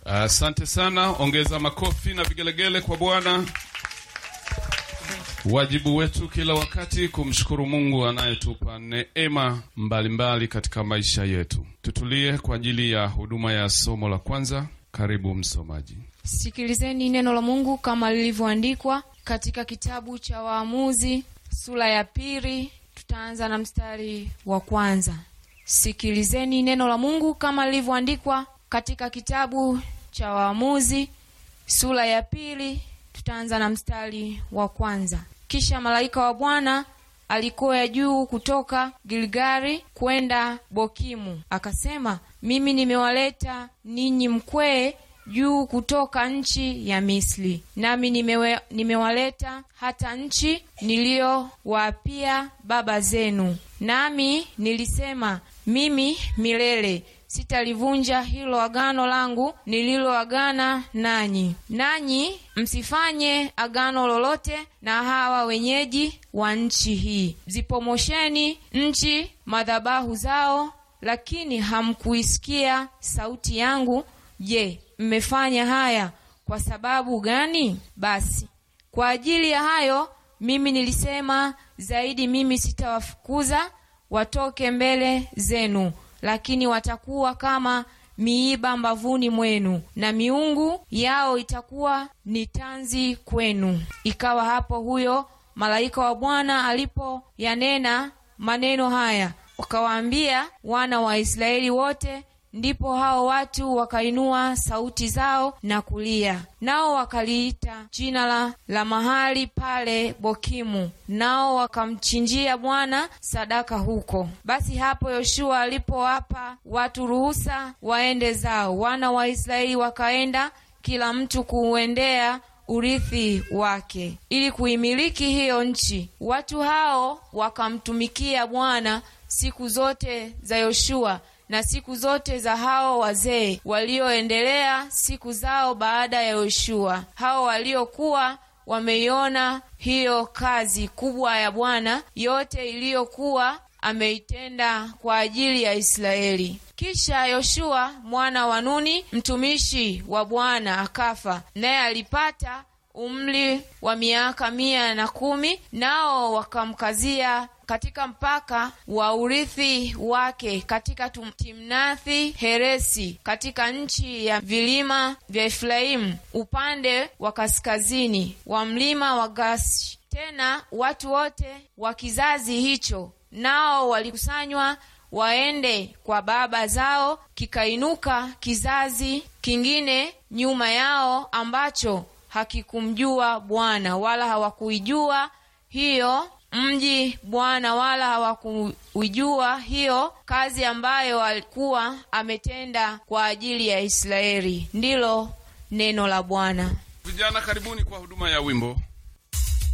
Asante sana, ongeza makofi na vigelegele kwa Bwana. Wajibu wetu kila wakati kumshukuru Mungu anayetupa neema mbalimbali katika maisha yetu. Tutulie kwa ajili ya huduma ya somo la kwanza. Karibu msomaji. Sikilizeni neno la Mungu kama lilivyoandikwa katika kitabu cha Waamuzi sura ya pili. Tutaanza na mstari wa kwanza. Sikilizeni neno la Mungu kama lilivyoandikwa katika kitabu cha Waamuzi sura ya pili. Tutaanza na mstari wa kwanza. Kisha malaika wa Bwana alikuwa juu kutoka Gilgali kwenda Bokimu, akasema, mimi nimewaleta ninyi mkwee juu kutoka nchi ya Misri, nami nimewe, nimewaleta hata nchi niliyowaapia baba zenu. Nami nilisema mimi milele sitalivunja hilo agano langu nililoagana nanyi, nanyi msifanye agano lolote na hawa wenyeji wa nchi hii. Zipomosheni nchi madhabahu zao, lakini hamkuisikia sauti yangu. Je, mmefanya haya kwa sababu gani? Basi kwa ajili ya hayo mimi nilisema zaidi, mimi sitawafukuza watoke mbele zenu, lakini watakuwa kama miiba mbavuni mwenu, na miungu yao itakuwa ni tanzi kwenu. Ikawa hapo huyo malaika wa Bwana alipoyanena maneno haya, wakawaambia wana wa Israeli wote Ndipo hao watu wakainua sauti zao na kulia, nao wakaliita jina la, la mahali pale Bokimu, nao wakamchinjia Bwana sadaka huko. Basi hapo Yoshua alipowapa watu ruhusa waende zao, wana wa Israeli wakaenda kila mtu kuuendea urithi wake, ili kuimiliki hiyo nchi. Watu hao wakamtumikia Bwana siku zote za Yoshua na siku zote za hao wazee walioendelea siku zao baada ya Yoshua, hao waliokuwa wameiona hiyo kazi kubwa ya Bwana yote iliyokuwa ameitenda kwa ajili ya Israeli. Kisha Yoshua mwana wa Nuni mtumishi wa Bwana akafa, naye alipata umri wa miaka mia na kumi, nao wakamkazia katika mpaka wa urithi wake katika Timnathi Heresi katika nchi ya vilima vya Efraimu upande wa kaskazini wa mlima wa Gaashi. Tena watu wote wa kizazi hicho nao walikusanywa waende kwa baba zao. Kikainuka kizazi kingine nyuma yao ambacho hakikumjua Bwana wala hawakuijua hiyo mji Bwana wala hawakuijua hiyo kazi ambayo alikuwa ametenda kwa ajili ya Israeli. Ndilo neno la Bwana. Vijana, karibuni kwa huduma ya wimbo.